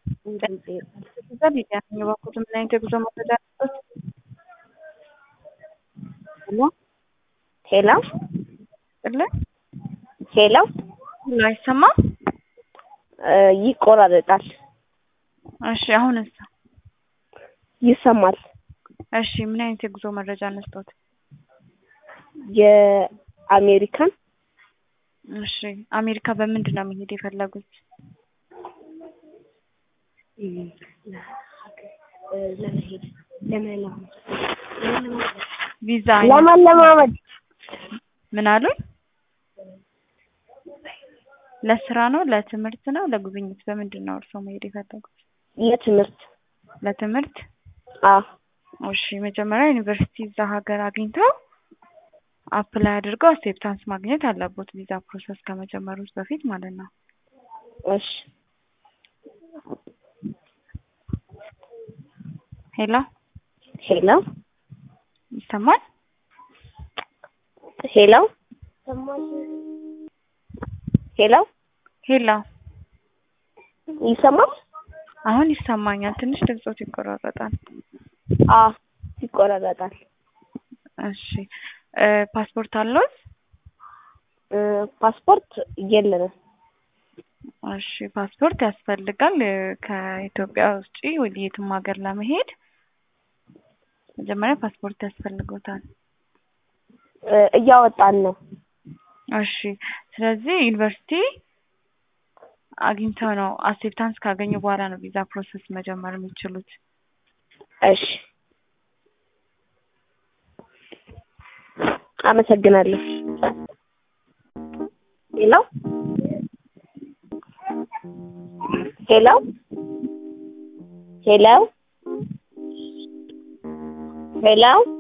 እዛ ሊዲያ ነኝ። እባክዎት ምን አይነት የጉዞ መረጃ አለዎት? ሄሎ ሄሎ ጥልን ሄሎ ሁሉ አይሰማም? እ ይቆራረጣል። እሺ አሁንስ? ይሰማል። እሺ ምን አይነት የጉዞ መረጃ እንስጦት? የአሜሪካን እሺ አሜሪካ በምንድን ነው መሄድ የፈለጉት? ለመሄድ ለመለማመድ ቪዛ አይነት ለመለማመድ ምን አሉኝ? ለስራ ነው? ለትምህርት ነው? ለጉብኝት? በምንድን ነው እርስዎ መሄድ የፈለጉት? ለትምህርት ለትምህርት? አዎ እሺ መጀመሪያ ዩኒቨርሲቲ እዛ ሀገር አግኝተው አፕላይ አድርገው አክሴፕታንስ ማግኘት አለቦት ቪዛ ፕሮሰስ ከመጀመሩት በፊት ማለት ነው። እሺ ሄሎ ሄሎ ይሰማል? ሄሎ ሄሎ ሄሎ ይሰማል? አሁን ይሰማኛል። ትንሽ ድምጾት ይቆራረጣል። አዎ ይቆራረጣል። እሺ እ ፓስፖርት አለዎት? እ ፓስፖርት የለንም። እሺ ፓስፖርት ያስፈልጋል። እ ከኢትዮጵያ ውጪ ወደ የትም ሀገር ለመሄድ መጀመሪያ ፓስፖርት ያስፈልጎታል። እ እያወጣን ነው። እሺ ስለዚህ ዩኒቨርሲቲ አግኝተው ነው አክሴፕታንስ ካገኙ በኋላ ነው ቪዛ ፕሮሰስ መጀመር የሚችሉት። እሺ አመሰግናለሁ። ሄሎ ሄሎ ሄሎ ሄሎ